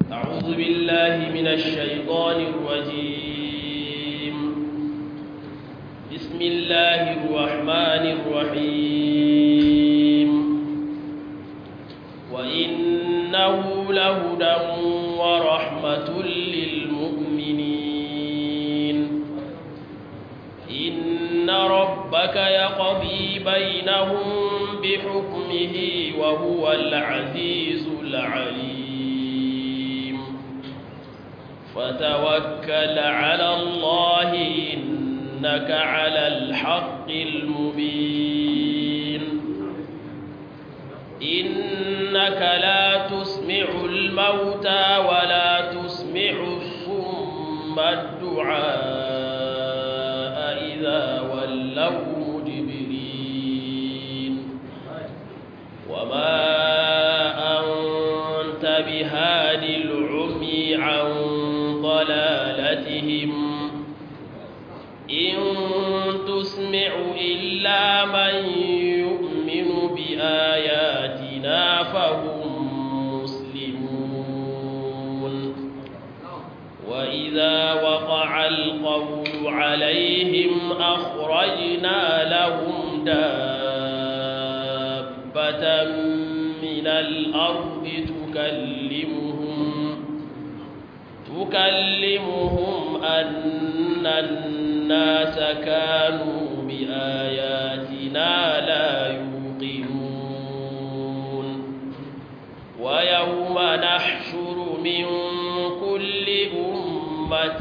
أعوذ بالله من الشيطان الرجيم بسم الله الرحمن الرحيم وإنه لهدى ورحمة للمؤمنين إن ربك يقضي بينهم بحكمه وهو العزيز العليم فتوكل على الله إنك على الحق المبين إنك لا تسمع الموتى ولا تسمع الصم الدعاء إذا ولوا مدبرين وما أنت بهاد العمي عن ضلالتهم إن تسمع إلا من يؤمن بآياتنا فهم مسلمون وإذا وقع القول عليهم أخرجنا لهم دابة من الأرض تكلمهم تكلمهم أن الناس كانوا بآياتنا لا يوقنون ويوم نحشر من كل أمة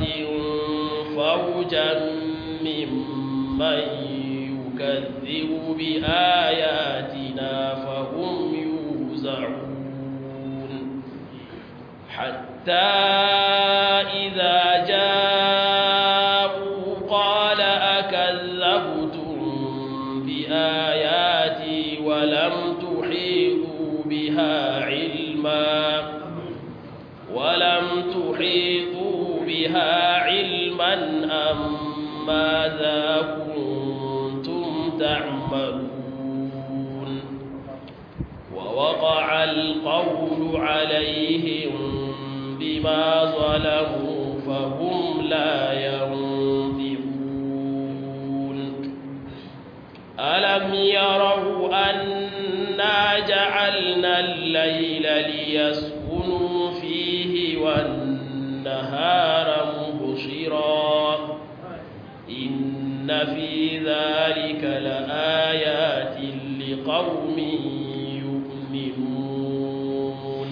فوجا ممن يكذب بآياتنا فهم يوزعون حتى إذا جاءوا قال أكذبتم بآياتي ولم تحيطوا بها علما ولم تحيطوا بها علما أم ماذا كنتم تعملون ووقع القول عليهم بما ظلموا فهم لا ينطقون ألم يروا أنا جعلنا الليل ليسكنوا فيه والنهار مبصرا إن في ذلك لآيات لقوم يؤمنون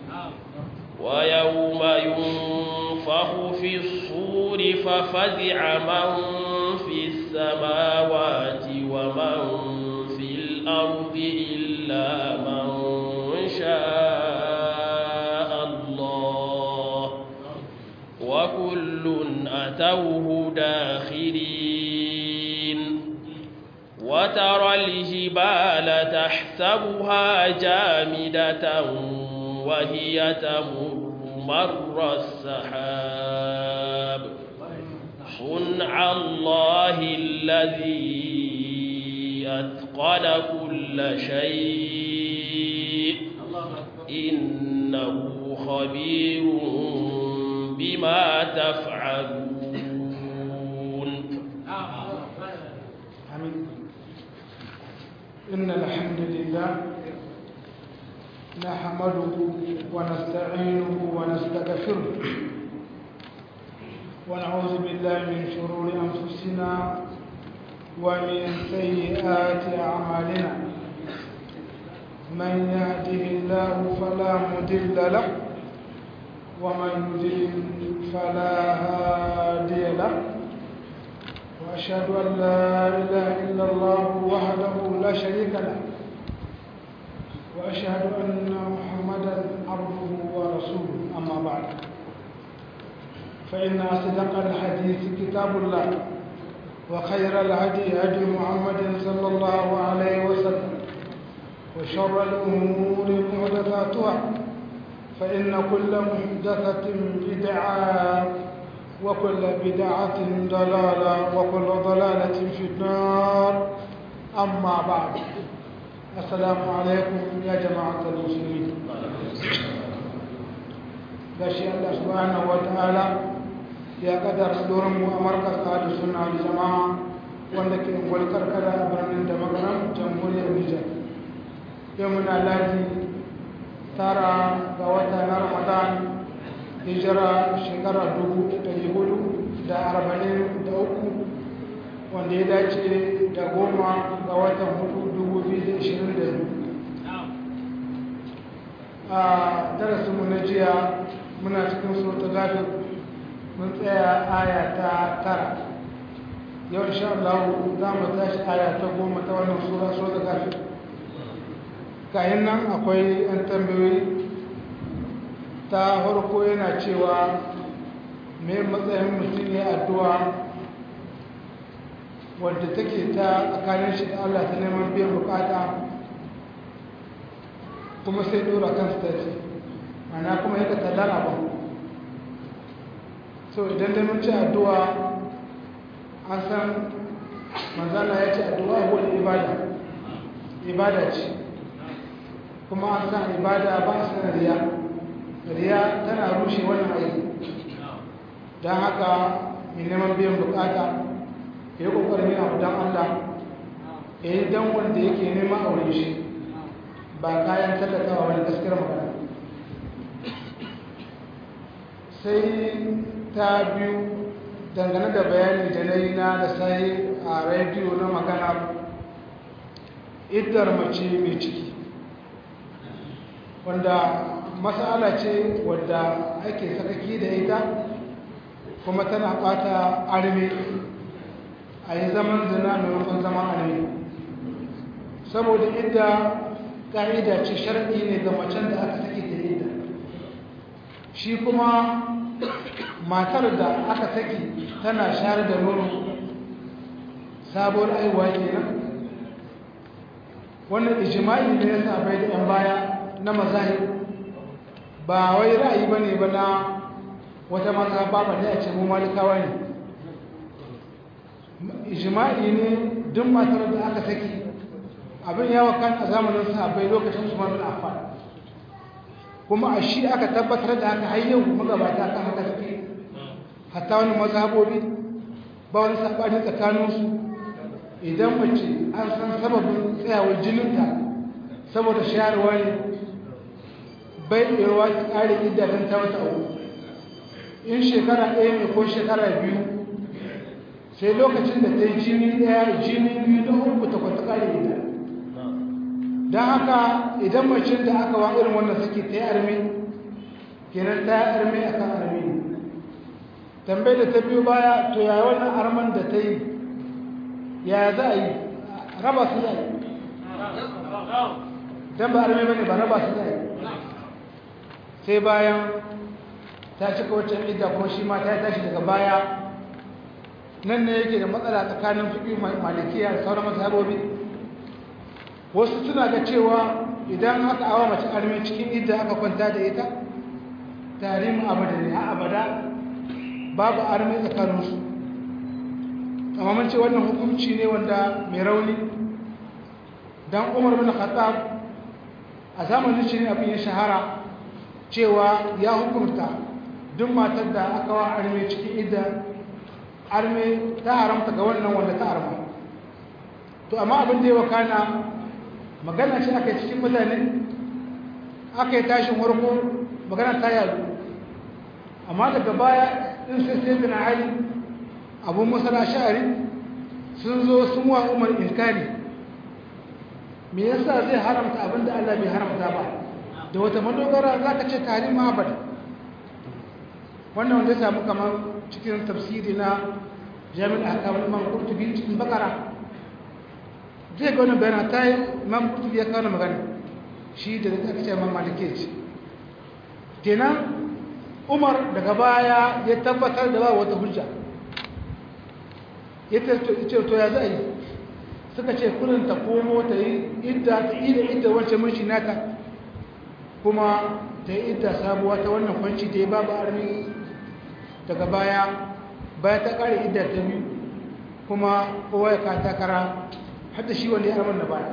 ويوم ينفخ في الصور ففزع من في السماوات ومن في الأرض إلا من شاء الله وكل أتوه داخرين وترى الجبال تحسبها جامدة وهي تمر مر السحاب صنع الله الذي أتقن كل شيء إنه خبير بما تفعلون إن الحمد لله نحمده ونستعينه ونستغفره ونعوذ بالله من شرور أنفسنا ومن سيئات أعمالنا من يهده الله فلا مضل له ومن يضلل فلا هادي له وأشهد أن لا إله إلا الله وحده لا شريك له وأشهد أن محمدا عبده ورسوله أما بعد فإن أصدق الحديث كتاب الله وخير الهدي هدي محمد صلى الله عليه وسلم وشر الأمور محدثاتها فإن كل محدثة بدعة وكل بدعة ضلالة وكل ضلالة في النار أما بعد السلام عليكم يا جماعة المسلمين gashi Allah subhanahu wa ta'ala ya kadar doron mu a markas da suna da jama'a wanda ke ungwal karkara a birnin da magaran jamhuriyar Nijar yau muna ladi tara ga wata na Ramadan hijira shekara dubu ɗari hudu da arba'in da uku wanda ya dace da goma ga watan hudu dubu biyu da ishirin da biyu a darasinmu na jiya muna cikin surta gafir mun tsaya aya ta tara yau insha Allah za mu tashi aya ta goma ta wannan sura surta gafir kayan nan akwai yan tambayoyi ta farko yana cewa me matsayin mutum ya addu'a wadda take ta tsakanin shi da Allah ta neman biyan bukata kuma sai dora kan stage mana kuma yaka tallara ba so idan da mun ci addu'a an san manzana ya ce addu'a wani ibada ibada ce kuma an san ibada ba a san riya riya tana rushe wannan aiki don haka mai neman biyan bukata ya yi kokarin yin abu don allah ya yi don wanda yake nema a wurin shi ba kayan tallatawa wani gaskiyar magana sai ta biyu dangane da bayani da na yi na da sai a rediyo na magana iddar mace mai ciki wanda matsala ce wadda ake sakaki da ita kuma tana bata arme a yi zaman zina maimakon zaman arme saboda idda ƙa'ida ce sharɗi ne ga macen da aka sake ta idda shi kuma matar da aka saki tana shayar da nono sabuwar aiwa kenan wannan ijima'i ne ya sa bai da 'yan baya na mazahi ba wai ra'ayi ba ne ba na wata maza ba ba a ce mu malikawa ne ijima'i ne duk matar da aka saki abin yawa kan a zamanin sahabbai lokacin su mamin afan kuma a shi aka tabbatar da aka hayyau magabata kan haka suke hatta wani mazhabobi ba wani sabani tsakaninsu idan mace an san sababin tsayawar jininta saboda shayarwa ne bai ɗewa ta ƙare idanun ta wata uku in shekara ɗaya ne ko shekara biyu sai lokacin da ta yi jini ɗaya jini biyu na uku ta kwata ƙare ita don haka idan mace da aka wa irin wannan suke ta yi armi kenan ta yi armi a kan armi ne tambayi da ta biyu baya to yaya wannan arman da ta yi yaya za a yi raba su za a yi don ba armi bane ba raba su za a yi sai bayan ta cika waccan idda kuma shi ma ta tashi daga baya nan ne yake da matsala tsakanin fiƙi malikiya da sauran mazhabobi wasu suna ga cewa idan aka awa mace armi cikin idda aka kwanta da ita tarihin abada ne a abada babu armi tsakaninsu amma mun ce wannan hukunci ne wanda mai rauni dan umar bin khattab a zamanin shi ne abin ya shahara cewa ya hukunta duk matar da aka wa arme cikin idda arme ta haramta ga wannan wanda ta arma to amma abin da ya wakana magana ce aka yi cikin mutane aka yi tashin warko magana ta yadu amma daga baya in sai sai bin hali abun masana sha'ari sun zo sun wa umar inkari me yasa zai haramta abin da Allah bai haramta ba da wata madogara za ka ce tare ma abada wannan wanda ya samu kamar cikin tafsiri na jami'in akamar imam kurtubi cikin bakara zai ga wani bayan ta yi imam kurtubi ya kawo magana shi da aka ce imam malike ce kenan umar daga baya ya tabbatar da ba wata hujja ya ce to ya za a yi suka ce kudin ta komo ta yi idda ta yi da idda wancan mashi nata kuma ta yi idda sabuwa ta wannan kwanci da ya babu armi daga baya baya ta kare idda ta biyu kuma kowa ya ka takara hadda shi wanda ya armar da baya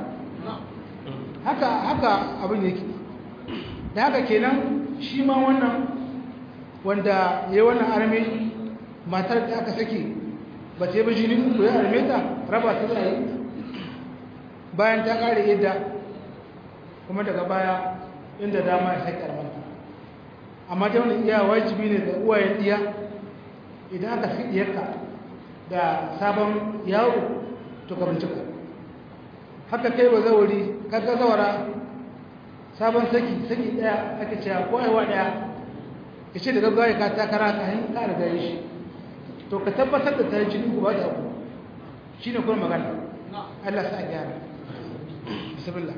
haka haka abin yake da haka kenan shi ma wannan wanda ya wannan arme matar da aka sake ba ta yi ba jini uku ya arme ta raba ta za yi bayan ta kare yadda kuma daga baya inda dama ya sake armanta amma ta wani iya wajibi ne da uwayen iya idan aka fi iyarka da sabon yawo to ka bincika haka kai ba zauri kaga zawara sabon saki saki daya aka ce ko aiwa daya ya ce da gaggawa ka takara ka hin ka riga shi to ka tabbatar da ta yi jini ba da ku shi ne kuma magana Allah sa gyara bismillah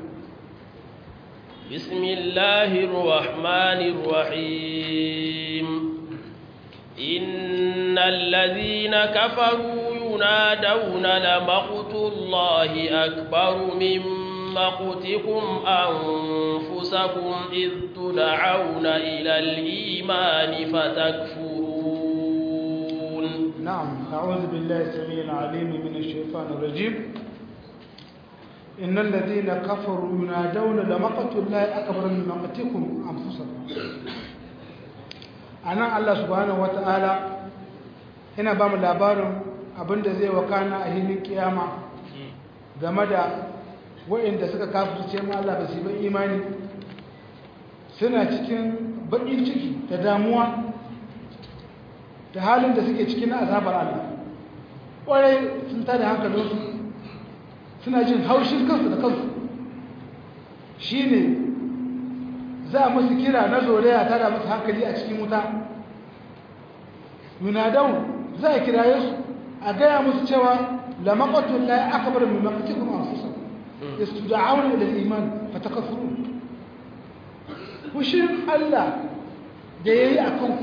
بسم الله الرحمن الرحيم إن الذين كفروا ينادون لمقت الله أكبر من مقتكم أنفسكم إذ تدعون إلى الإيمان فتكفرون نعم أعوذ بالله السميع العليم من الشيطان الرجيم إن الذين كفروا ينادون لمقت الله أكبر من مقتكم أنفسكم أنا الله سبحانه وتعالى هنا بام labarin abinda zai wakana a hilin kiyama game da waɗanda suka kafirce ma Allah ba su yi imani suna cikin baƙin ciki da damuwa da halin da suke cikin azabar Allah ƙwarai sun tada hankalinsu suna jin haushin kansu da kansu shi ne za a musu kira na zolaya tada musu hankali a cikin wuta yunadau za a kiraye su a gaya musu cewa lamakatun la aka bar mai makatikun amfusa da su da'auna da iman fatakafuru fushin Allah da ya yi a kanku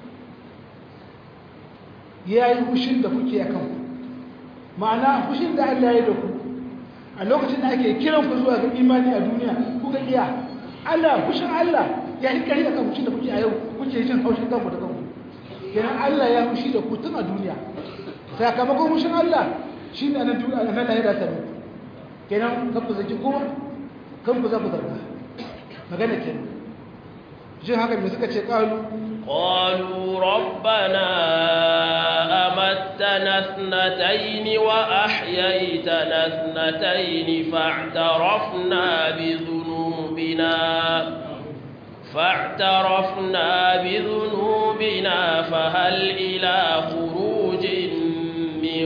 ya yi fushin da kuke a kanku ma'ana fushin da Allah ya yi da ku a lokacin da ake kiran ku zuwa ga imani a duniya kuka iya Allah fushin Allah ya yi kari akan fushin da kuke a yau kuke jin haushin kanku da kanku kenan Allah ya fushi da ku tun a duniya sakamakon fushin Allah shi ne a nan lahira ta muku kenan kan ku zaki kowa kan ku za ku zarga magana kenan jin haka mai suka ce ƙalu قالوا ربنا أمتنا اثنتين وأحييتنا اثنتين فاعترفنا بذنوبنا فاعترفنا بذنوبنا فهل إلى خروج من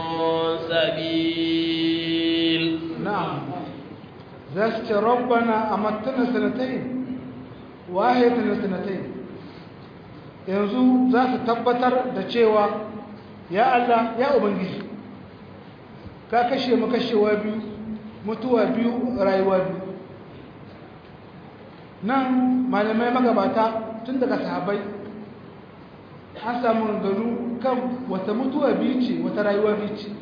سبيل نعم ذات ربنا أمتنا سنتين وأحييتنا سنتين yanzu za su tabbatar da cewa ya Allah ya Ubangiji ka kashe mu kashewa biyu mutuwa biyu rayuwa biyu nan malamai magabata tun daga sahabai an samu gano kan wata mutuwa biyu ce wata rayuwa biyu ce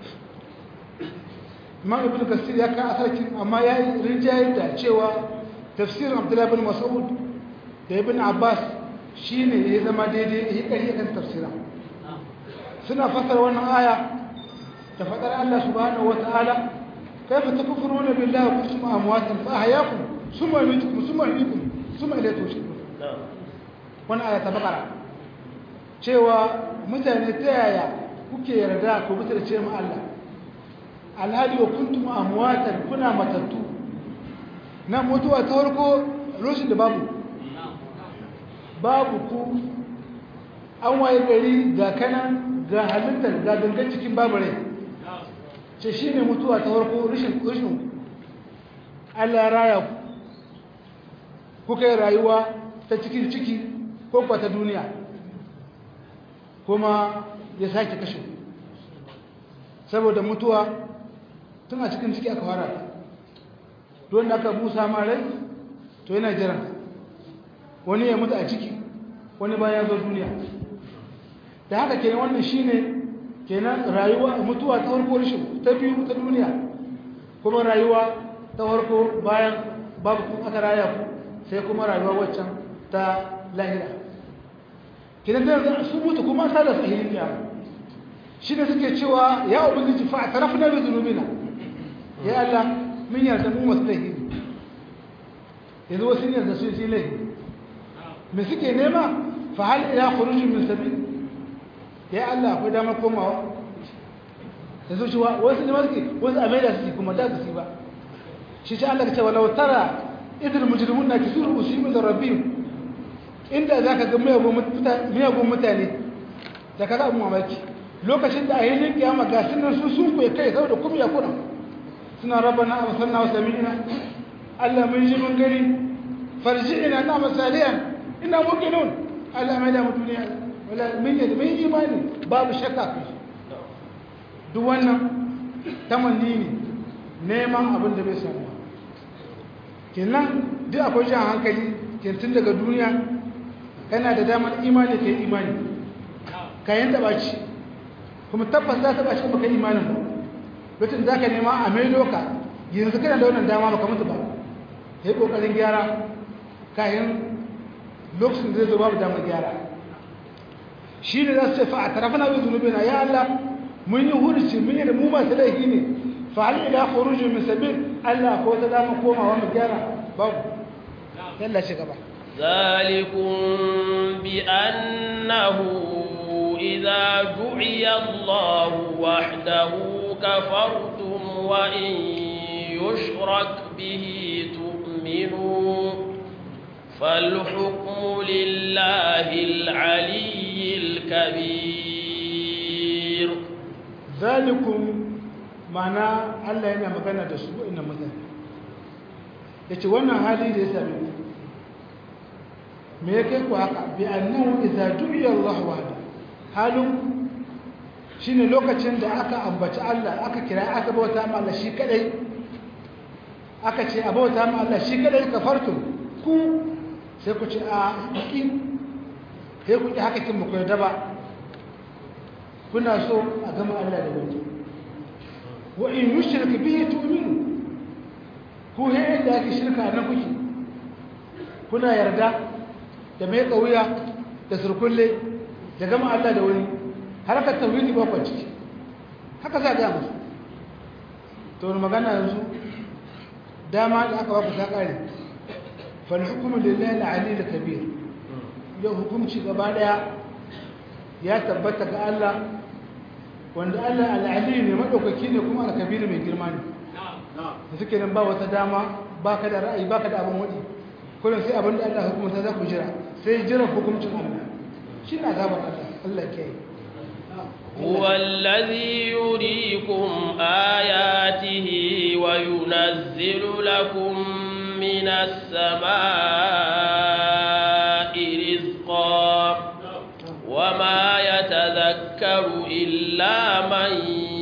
imam ibn kasir ya kan asarkin amma ya yi rinjayar da cewa tafsirin abdullahi bin mas'ud da ibn abbas shi ne ya zama daidai ya ƙari kan tafsira suna fasar wannan aya da faɗar Allah subhanahu wa ta'ala kai fa takfuru na billahi wa kuntum amwatan fa ahyakum summa yumitukum summa yuhyikum summa ilayhi tushurun wannan aya ta bakara cewa mutane ta yaya kuke yarda ku mutarce mu Allah alhali wa kuntum amwatan kuna matattu na mutuwa ta farko lokacin da babu babu ku an waye gari ga kanan ga halittar ga gangan cikin babu rai ce shi ne mutuwa ta farko rishin rishin Allah raya ku kuka yi rayuwa ta cikin ciki ko kwa ta duniya kuma ya sake kashe saboda mutuwa tun a cikin ciki aka fara ta don da aka busa ma rai to yana jiran wani ya mutu a ciki wani bayan zo duniya da haka kenan wannan shine kenan rayuwa mutuwa ta farko rishin ta biyu ta duniya kuma rayuwa ta farko bayan babu kun aka raya ku sai kuma rayuwa waccan ta lahira kenan da su mutu kuma sa da sahihin ya shi ne suke cewa ya ubangiji fa atarafna bi dhunubina ya Allah mun yarda mu mustahi yanzu wasu ne da su yi laifi me suke nema fa hal ila khuruj min sabil ya Allah akwai damar komawa da su cewa wasu ne masu wasu amai su kuma da su ba shi ce Allah ka ce walau tara idil mujrimun na kisuru usimin da rabbihim inda zaka ga miyagun mutane da kaga abun mamaki lokacin da a yi yin kiyama ga sunan su sun kuwa kai saboda kuma ya kuna suna rabana a musanna wasu sami'ina Allah mun ji mun gani farji'ina na masaliyan ina muqinun Allah mai da mu duniya wala mun yi mun imani babu shakka kai duk wannan tamanni ne neman abin da bai samu kenan duk akwai jan hankali tun daga duniya kana da damar imani kai imani kayan taba ci kuma tabbas za ta ba shi baka imanin ba lokacin za ka nema a mai doka yanzu kana da wannan dama baka mutu ba ya yi ƙoƙarin gyara kayan lokacin zai zo babu damar gyara shi ne za su ce fa a tarafa na bai zunubi na ya Allah mun yi hurci mun yi da mu masu laifi ne fa hal ila khuruj min sabil Allah ko ta dama komawa mu gyara babu yalla shi gaba ذلكم بأنه إذا دعي الله وحده كفرتم وإن يشرك به تؤمنوا فالحكم لله العلي الكبير ذلكم معنى الله yana magana da su inna mutane yace wannan hali da ya same ku me yake ku haka bi annahu idza du'iya Allah wahda halin shine lokacin da aka ambaci Allah aka kira aka bauta ma Allah shi kadai aka ce a bauta ma Allah shi kadai kafartum ku sai ku ce a ki sai ku ki haka kin mu koyar da ba kuna so a gama Allah da wani wa in yushrik bihi tu'minu ku he da ake shirka nan kuke kuna yarda da mai kauya da surkulle da gama Allah da wani harkar tauhidi ba kwa ciki haka za ga musu to wani magana yanzu dama da aka baku ta kare fal hukmu lillahi al-ali al-kabir yau hukunci gaba daya ya tabbata ga Allah wanda Allah al-ali ne madaukaki ne kuma al-kabir mai girma ne da suke nan ba wata dama baka da ra'ayi baka da abin wadi kullum sai abin da Allah hukunta za ku jira sai jira hukuncin Allah shi ne azabar Allah Allah ke yi هو الذي يريكم آياته وينزل لكم من السماء رزقا وما يتذكر إلا من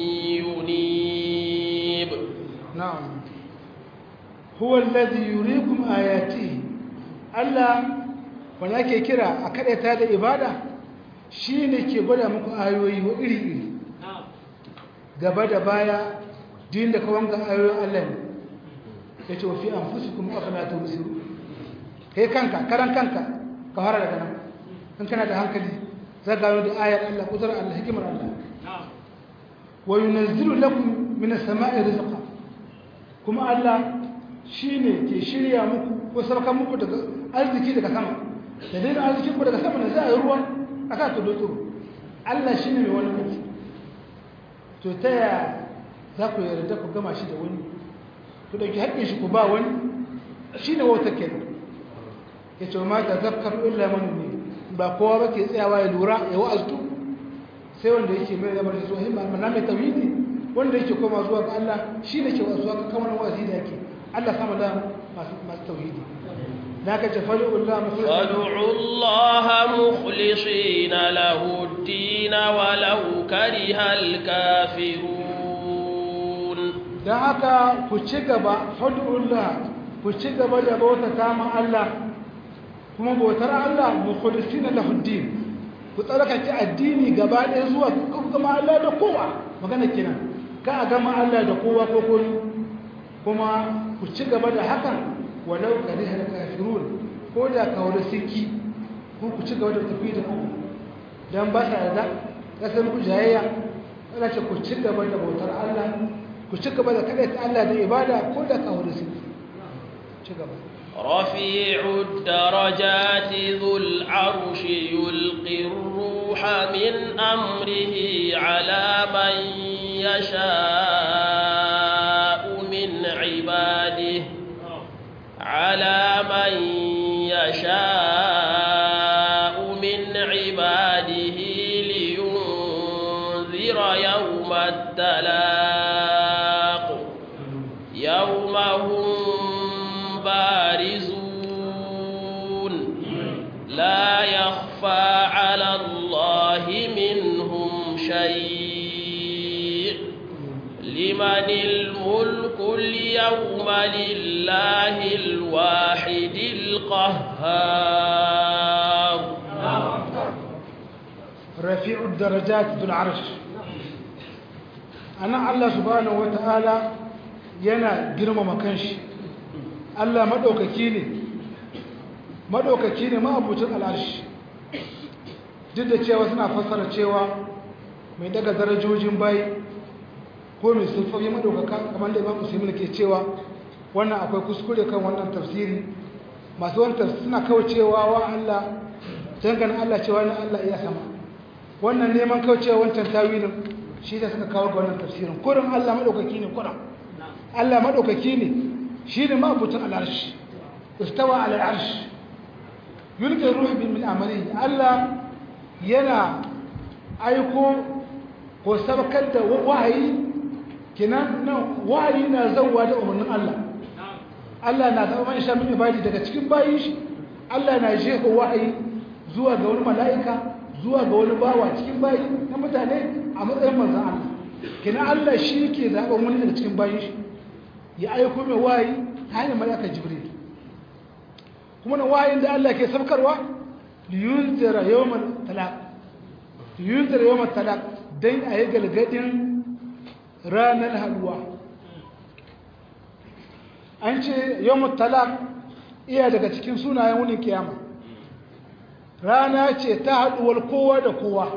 ينيب نعم هو الذي يريكم آياته Allah wanda ake kira a kaɗaita da ibada shi ne ke gwada muku ayoyi wa iri-iri gaba da baya din da kawon ga ayoyin Allah ne ya ce wafi an fusi kuma aka na ta musu kai kanka karan kanka ka fara daga nan in kana da hankali za gano da ayar Allah kudurar Allah hikimar Allah wa yunazzilu lakum min as-sama'i rizqa kuma Allah shine ke shirya muku ko sarkar muku daga arziki daga sama da dai arziki ku daga sama da za a yi ruwan aka to doto Allah shine mai wani mutum to ta ya za ku yarda ku gama shi da wani ku dauki haƙƙin shi ku ba wani shine wauta kenan yace ma ta zakkar illa man ne ba kowa ba ke tsayawa ya lura ya wa'aztu sai wanda yake mai da barci zuwa himma amma mai tawhidi wanda yake koma zuwa ga Allah shine ke wasuwa kamar wa'azi da yake Allah sama da masu masu tauhidi naka ce fadu Allah فادعوا الله مخلصين له الدين ولو كره الكافرون dan haka ku ci gaba fadu Allah ku ci gaba da bauta ta ma Allah kuma bautar Allah mukhlisina lahu din ku tsarkake addini gaba ɗaya zuwa gama Allah da kowa magana kenan ka a gama Allah da kowa ko kowa kuma ku ci gaba da hakan walau karihal kafirun ko da kawar siki ko ku ci gaba da tafi da Allah dan ba ta da kasar ku jayayya ana ce ku ci gaba da bautar Allah ku ci gaba da kadaita Allah da ibada ko da kawar siki ci gaba رفيع الدرجات ذو العرش يلقي الروح من أمره على من يشاء من عباده على من يشاء من عباده لينذر يوم التلاق يوم هم بارزون لا يخفى على الله منهم شيء لمن الملك اليوم لله الواحد القهار رفيع الدرجات ذو العرش أنا الله سبحانه وتعالى yana girmama kanshi Allah maɗaukaki ne maɗaukaki ne ma'abucin al'arshi duk da cewa suna fassara cewa mai daga darajojin bayi ko mai sulfafi maɗaukaka kamar da imam musulmi ke cewa wannan akwai kuskure kan wannan tafsiri masu wani tafsiri suna kaucewa wa Allah dangane Allah cewa na Allah iya sama wannan neman kaucewa wancan tawilin shi da suka kawo ga wannan tafsirin kurin Allah maɗaukaki ne kurin Allah maɗaukaki ne shi ne ma'abutan al'arshi istawa al'arshi yulkin ruhi bin min amali Allah yana aiko ko sabakar da wahayi kinan nan wahayi na zauwa da umarnin Allah Allah na zama man sha min ibadi daga cikin bayin shi Allah na jefa wahayi zuwa ga wani mala'ika zuwa ga wani bawa cikin bayi na mutane a matsayin manzan Allah kinan Allah shi ke zaɓen wani daga cikin bayin shi ya aiko mai wayi ta hanyar malakar jibril kuma na wayin da Allah ke sabkarwa liyunzira yawmal talaq liyunzira yawmal talaq dan ayi galgadin ranar halwa an ce yawmal talaq iya daga cikin sunayen wunin kiyama rana ce ta haduwar kowa da kowa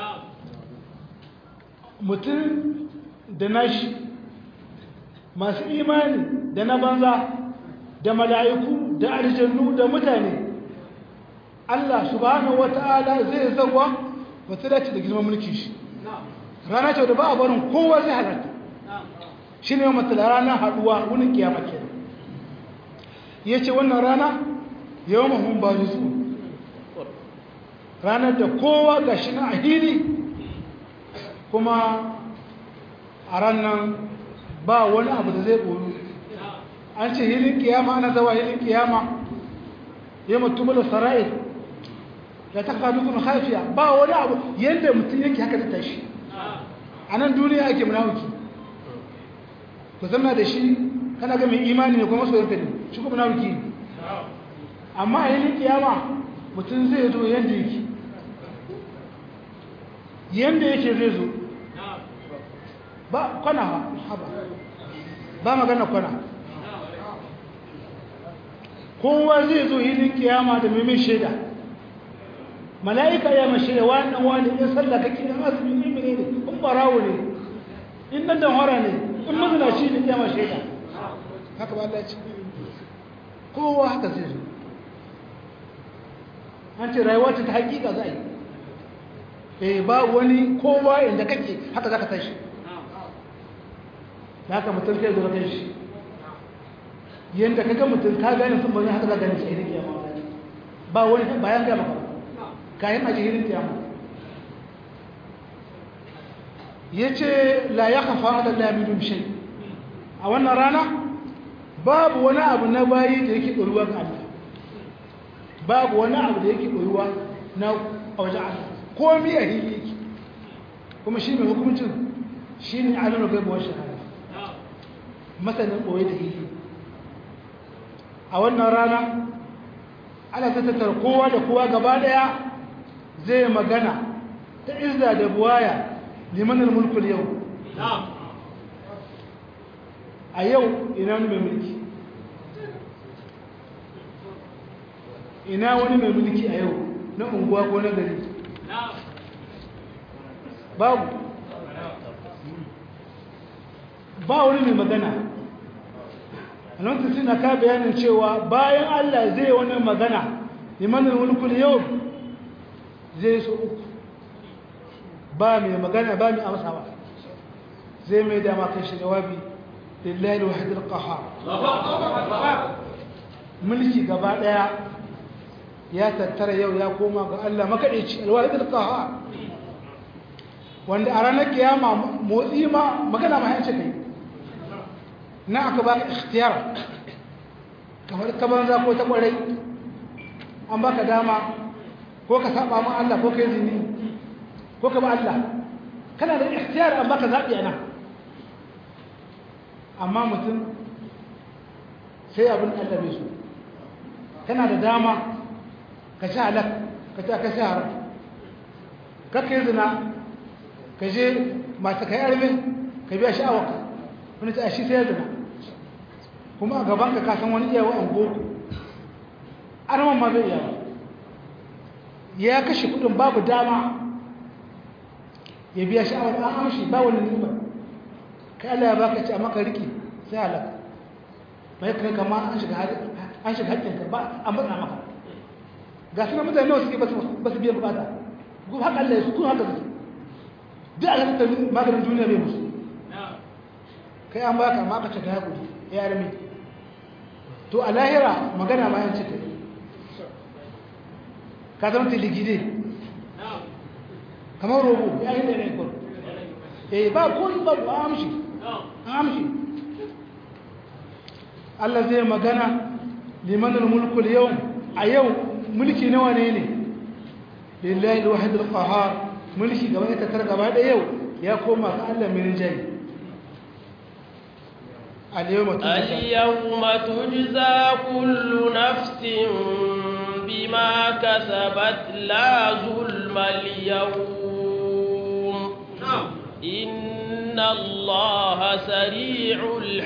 mutum da nashi masu imani da na banza da mala'iku da aljannu da mutane Allah subhanahu wata'ala zai zawa wata dace da girman mulki shi rana ce da ba a barin kowa zai halarta shi ne matsala rana haduwa wunin kiyama ke ya ce wannan rana yau mahun ba su ranar da kowa ga shi na ahili kuma a ranar ba wani abu da zai ɓoru an ce hilin kiyama ana zawa hilin kiyama ya mutum da sara'il ya ta kaɗu kuma haifiya ba wani abu yadda mutum yake haka da tashi a nan duniya ake munawuki ku zama da shi kana ga mai imani ne kuma soyar ne shi kuma munawuki ne amma a hilin kiyama mutum zai zo yadda yake yadda yake zai zo ba kwana haba ba magana kwana kowa zai zo hilin kiyama da mai shaida mala'ika ya mai shaida wani dan wani in sallah kake in azumi in mene ne in barawo ne in dan dan hora ne in mazina shi ne kiyama shaida haka ba Allah ya ce kowa haka zai zo an ce rayuwa ta hakika za a yi eh ba wani kowa inda kake haka zaka tashi da haka mutum kai zo kai shi yanda kaga mutum ka gane sun bane haka za gane shi irin kiyama ba wani bayan ga maka kayan aji irin kiyama yace la yakhfa ala la min shay a wannan rana babu wani abu na bayi da yake doruwa ga Allah babu wani abu da yake doruwa na wajen Allah komai a hili yake kuma shi mai hukuncin shi ne alimul gaibu wa shahada masanin ɓoye da hili a wannan rana ana tattatar kowa da kowa gaba ɗaya zai magana ta izza da buwaya limanin mulkul yau a yau ina wani mai mulki ina wani mai mulki a yau na unguwa ko na gari babu ba wani mai magana nan suna ka bayanin cewa bayan Allah zai wani magana limanin mulkul yau zai so uku ba mai magana ba mai amsawa zai mai dama kai shi jawabi lillahi wahid al-qahhar mulki gaba daya ya tattara yau ya koma ga Allah makadaici al-wahid al-qahhar wanda a ranar kiyama motsi ma magana ma yace kai na aka ba ikhtiyar kamar ka banza ko ta kwarai an baka dama ko ka saba ma Allah ko kai zini ko ka ba Allah kana da ikhtiyar an baka zabi ana amma mutum sai abin Allah bai so kana da dama ka ci halak ka ci aka haram ka kai zina ka je masu kai arme ka biya sha'awarka wani ta shi sai zina kuma a gaban ka kasan wani iyawa an goku arman ma bai iyawa ya kashe kudin babu dama ya biya sha'awar an amshi ba wani nima kai Allah ya baka ci amma ka riki sai halaka mai kai kama an shiga an shiga hakkinka ba an matsa maka ga suna mutane nawa suke ba su biyan bukata kuma haka Allah ya su kuma haka suke duk a halittar maganin duniya bai musu kai an baka ma ka ce ka haƙuri ya rami to a lahira magana ma yan cika ka zama tiligide kamar rogo ya yi da ne kwaro eh ba ko ba ba amshi an amshi Allah zai magana limanin mulkul yau a yau mulki nawa ne ne lillahi alwahid alqahar mulki gaba ne takar gaba da yau ya koma ga Allah mai rinjayi اليوم تجزى اليوم تجزى كل نفس بما كسبت لا ظلم اليوم إن الله سريع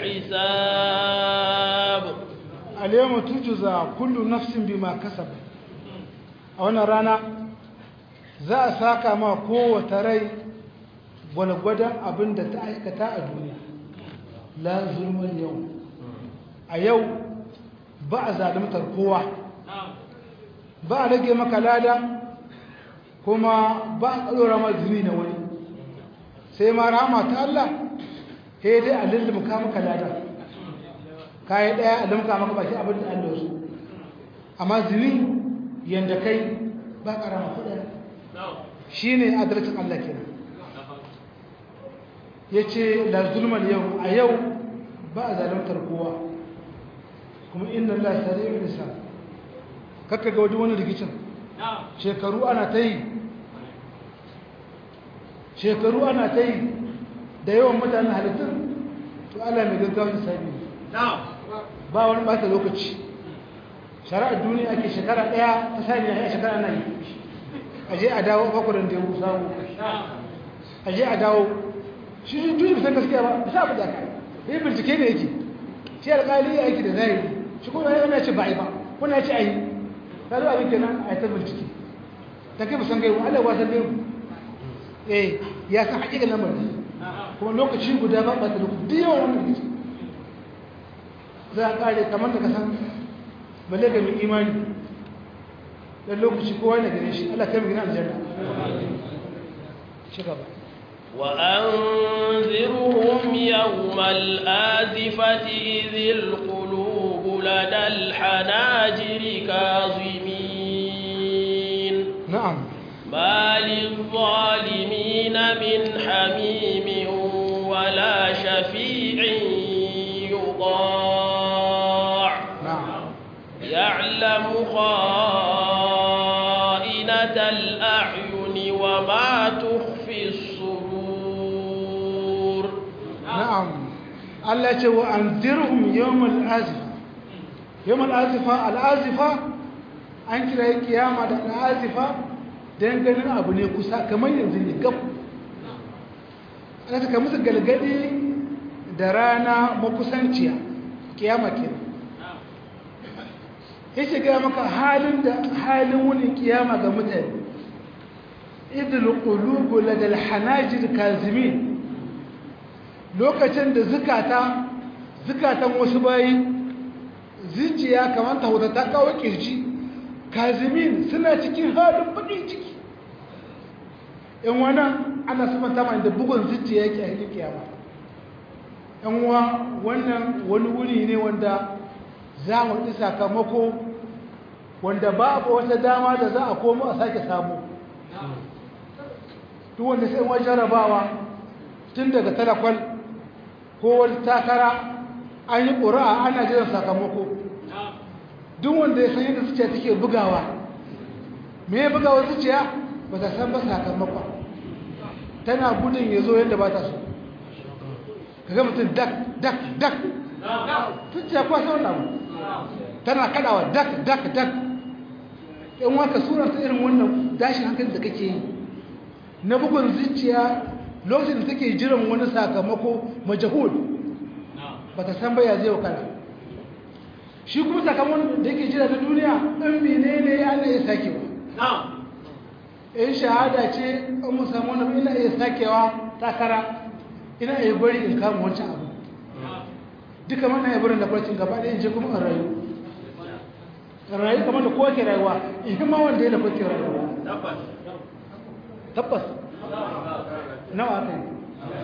الحساب اليوم تجزى كل نفس بما كسبت أولا رانا za a saka ma kowace rai gwalgwadon abin da ta aikata a duniya la zulman yau a yau ba a zalimtar kowa ba a rage maka lada kuma ba a ɗora ma zini na wani sai ma rama ta Allah sai dai a lullumka maka lada kayi ɗaya a lumka maka baki abin da Allah su amma zini yadda kai ba ƙarama kuɗa shi ne adalcin Allah kenan ya ce la zulman yau a yau ba a zalimtar kowa kuma inda Allah sare mai nisa kakka ga wajen wani rikicin shekaru ana ta yi shekaru ana ta yi da yawan mutane halittun to Allah mai gaggawar sabi ba wani bata lokaci shari'ar duniya ake shekara daya ta sani a shekara na yi aje a dawo bakwarin da ya samu aje a dawo shi shi duniya san gaskiya ba sa abu da kai yi bincike ne yake shi alƙali ya aiki da zahiri shi kuma yana ce ba a yi ba wani ya ce a yi ta zo abin kenan a yi ta bincike ta kai musan gaibu allah wasan gaibu eh ya san haƙiƙa lamarin kuma lokaci guda ba ba da lokaci duk yawan wannan rikici za a ƙare kamar da ka san balle ga mai imani dan lokaci kowa ne gare shi allah kai mu gina aljanna ci gaba وأنذرهم يوم الآزفة إذ القلوب لدى الحناجر كاظمين نعم ما للظالمين من حميم ولا شفيع يطاع نعم يعلم خائنة الأعين وما تخفي الصدور na'am Allah ce wa anzirhum yawmal azifa yawmal azifa al azifa an kira kiyama da al azifa dan ganin abu ne kusa kamar yanzu ne gab Allah ta musu galgadi da rana makusanciya kiyama kenan yace ga maka halin da halin wani kiyama ga mutane idul qulubu ladal hanajir kazimin lokacin da zukata zukatan wasu bayi zuciya kamar ta huta ta kawo kirji kazimin suna cikin halin baƙin ciki yan wannan ana sifanta mai da bugun zuciya yake a hikin kiyama yan wa wannan wani wuri ne wanda za mu ɗi sakamako wanda babu wata dama da za a komo a sake samu duk wanda sai wani jarabawa tun daga talakwal ko wani takara an yi ƙura'a ana jiran sakamako duk wanda ya san yadda zuciya take bugawa me ya bugawa zuciya ba ta san ba sakamakon tana gudun ya zo yadda ba ta so ka ga mutum dak dak dak zuciya kuwa sau na tana kadawa dak dak dak in waka suranta irin wannan dashin hankali da kake yi na bugun zuciya lokacin da take jiran wani sakamako majahul ba ta san baya zai wakana shi kuma sakamakon da yake jira ta duniya ɗan mene ne ana iya sakewa in shahada ce an mu samu wani ina iya sakewa takara ina iya gwari in kama wancan abu duka mana ya barin da farcin gaba ɗaya je kuma in rayu in rayu kamar da kowa ke rayuwa in ma wanda ya da farcin rayuwa tabbas nawa aka yi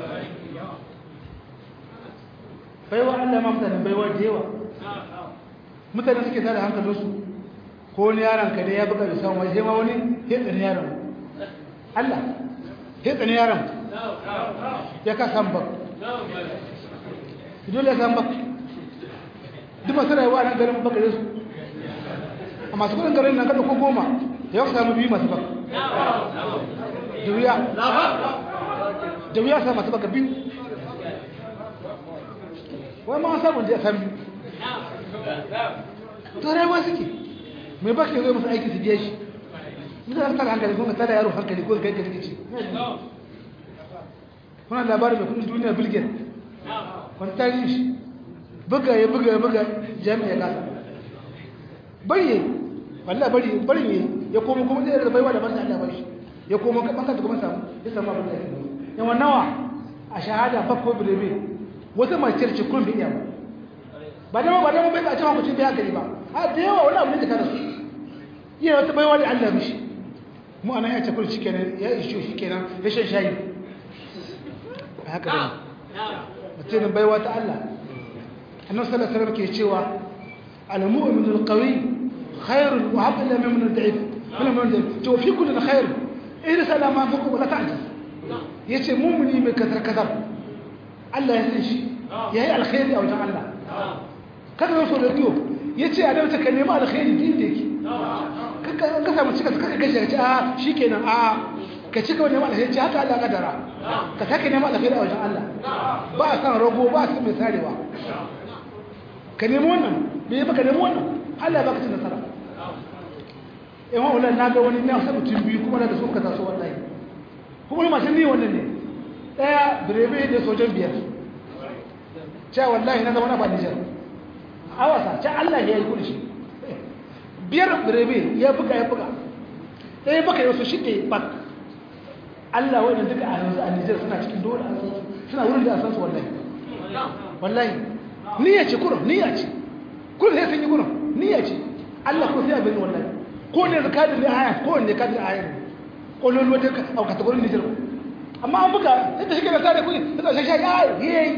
baiwa Allah ma mutane baiwa da yawa mutane suke tada hankalinsu ko wani yaron ka ne ya buga bisa wani sai ma wani hetsa ne yaron Allah hetsa ne yaron ya ka san bak dole ya san bak duk masu rayuwa nan garin bakare su a masu kudin garin nan kada ko goma ya ka samu biyu masu bak da wuya da wuya sa masu baka biyu wai ma samun da ya san biyu to rayuwa suke mai baka zai masu aiki su biya shi mutane tara hankali kuma tara yaro hankali ko kai kai ce kuna labarin mai kudin duniya bilgin wani tarihi shi buga ya buga ya buga jami'a kasa bari walla bari bari ne ya komo kuma zai da baiwa da ban Allah bari ya komo kan kanta kuma samu ya samu abin da yake yawan nawa a shahada bakko birebe wata mace ce kun bi iya ba da ba da bai ka cewa mutum bai hankali ba a da yawa wani abu ne da kana su iya wata baiwa da Allah mishi mu anan ya ce kun shikenan ya isho shikenan ya shan shayi a haka bane mutum baiwa ta Allah annabi sallallahu alaihi wasallam ke cewa al-mu'min al-qawi khairun wa habla min al-da'if min al-da'if to fi kulli khair ila salama fuku wala ta'jaz yace mu'mini mai kasar kasar Allah ya san shi yayi alkhairi a wajen Allah kada ya so radio yace a dauta ka nemi alkhairi din da yake kaka ka samu cika kaka gashi ka ce a shikenan a ka cika neman alkhairi ce haka Allah kadara ka sake neman alkhairi a wajen Allah ba a san rago ba a san mai sarewa ka nemi wannan bai baka nemi wannan Allah baka cin nasara in wa wannan naga wani na sa mutum biyu kuma da su ka taso wallahi kuma ni mashin ne wannan ne daya birebe da sojan biyar cewa wallahi na zama na ba Nijar awasa ce Allah ya yi kudi shi biyar birebe ya buga ya buga ɗaya baka yau su shige bak Allah wannan duka a yanzu a Nijar suna cikin dole a san suna wurin da a san su wallahi wallahi niyya ce kurum niyya ce kurum sai sun yi kurum niyya ce Allah ko sai abin wallahi ko ne da kadin aya ko ne kadin aya ne ko lolo ta a kategorin Nijar amma an buga yadda shi ke da sare kuɗi da shi shi ya yi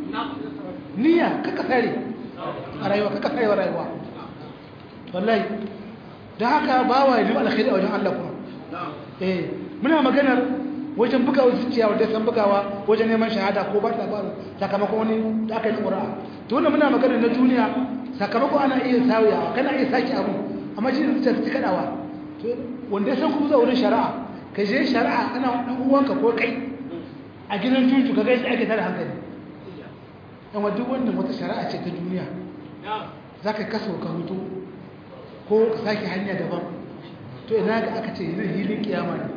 niyya kaka sare a rayuwa kaka sare wa rayuwa wallahi da haka ba wa yi alkhairi a wajen Allah kuma eh muna maganar wajen bugawa zuciya wadda san bugawa wajen neman shahada ko ba ta faru sakamakon wani da aka yi ƙura'a to wannan muna maganar na duniya sakamakon ana iya sauya kana iya sake abu amma shi da zuciya ta kaɗawa wanda ya san kuma zuwa wurin shari'a ka je shari'a ana ɗan uwanka ko kai a gidan juju ka gaisa ake tada hankali amma duk wannan wata shari'a ce ta duniya za ka kaso ka hutu ko ka sake hanya daban to ina ga aka ce yin hilin kiyama ne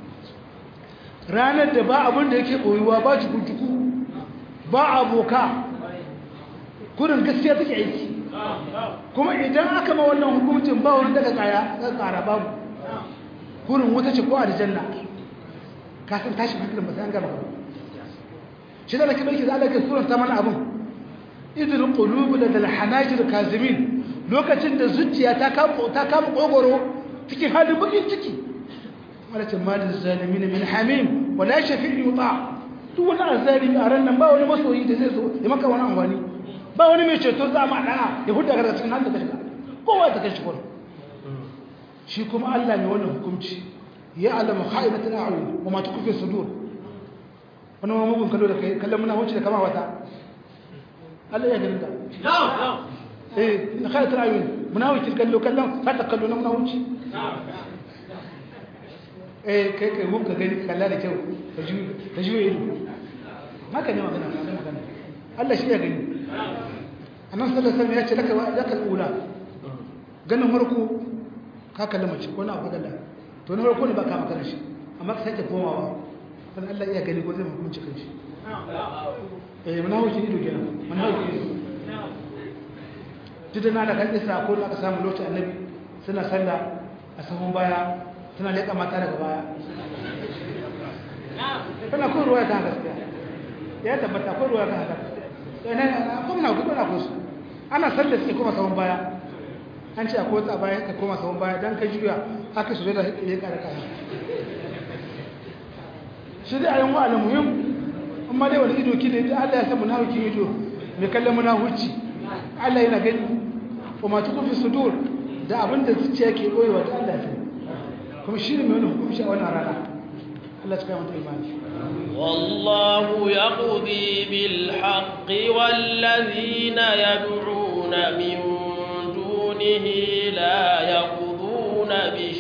ranar da ba abin da yake ɓoyuwa ba cuku ba aboka kurin gaskiya take aiki kuma idan aka ma wannan hukumcin ba wani daga ƙara babu kurin wata ce ko a da janna kasan tashi hankalin ba sai an gaba shi da nake mulki za a lake suranta mana abin idil qulubu ladal hanajir kazimin lokacin da zuciya ta kama ta kama kogoro cikin halin bakin ciki malakin malin zalimin min hamim wala shafi'i yuta duk wani azalimi a ran nan ba wani masoyi da zai zo ya maka wani amfani ba wani mai ceto za ma da'a ya huda daga cikin halin da kashe kowa ta kashe kwallo shi kuma Allah mai wannan hukunci ya alama kha'inatul a'yun wa ma tukfi sudur wani ma mugun kallo da kai kallon muna wuce da kama wata Allah ya gani da eh na kha'inatul a'yun muna wuce kallo kallon fata kallo na muna wuce eh kai kai mun ka gani kalla da kyau ka ji ka ji ido haka ne magana magana Allah shi ya gani annabi sallallahu alaihi wasallam ya ce laka laka ula ganin farko ka kalli mace ko na abu galla to na farko ne ba ka magana shi amma ka sake komawa dan Allah iya gani ko zai hukunci kan shi eh mun hawo shi ido kenan mun hawo ido duk na da kan isa ko da aka samu lokacin annabi suna sallah a sahun baya suna leƙa mata daga baya kana ko ruwa ta gaskiya ya tabbata ko ruwa ta haka ina ko na gudu na kusa ana sallah sai kuma sahun baya an ce akwai wata baya ka koma sahun baya dan ka juya haka su da leƙa da kaya shi dai ayin wa'ala muhim amma dai wani ido kine da Allah ya san munafiki ido mai kallon munafici Allah yana gani kuma tukufi sudur da abinda zuciya ke koyewa ta Allah ya kuma shi ne mai wani hukunci a wannan rana Allah ya kai mata imani والله يقضي بالحق والذين يدعون من دونه لا يقضون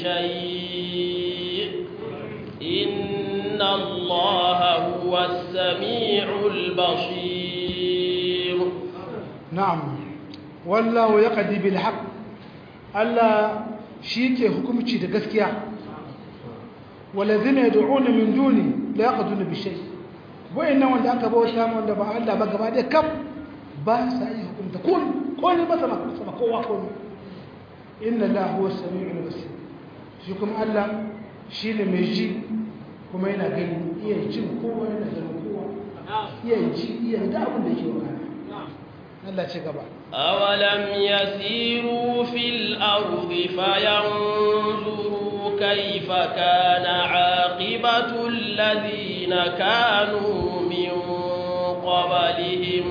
بشيء إن الله هو السميع البصير نعم والله يقضي بالحق Allah shi ke hukumci da gaskiya walazina yad'una min duni la yaqduna bi shay wayannan wanda aka bauta mu wanda ba Allah ba gaba da kam ba sa yi hukunta kun ko ne ba sama sama kowa ko ne inna la huwa samiul basir shi kuma Allah shine mai ji kuma yana gani iya jin kowa yana ganin kowa iya ji iya da abin da yake wakana Allah ce gaba أولم يسيروا في الأرض فينظروا كيف كان عاقبة الذين كانوا من قبلهم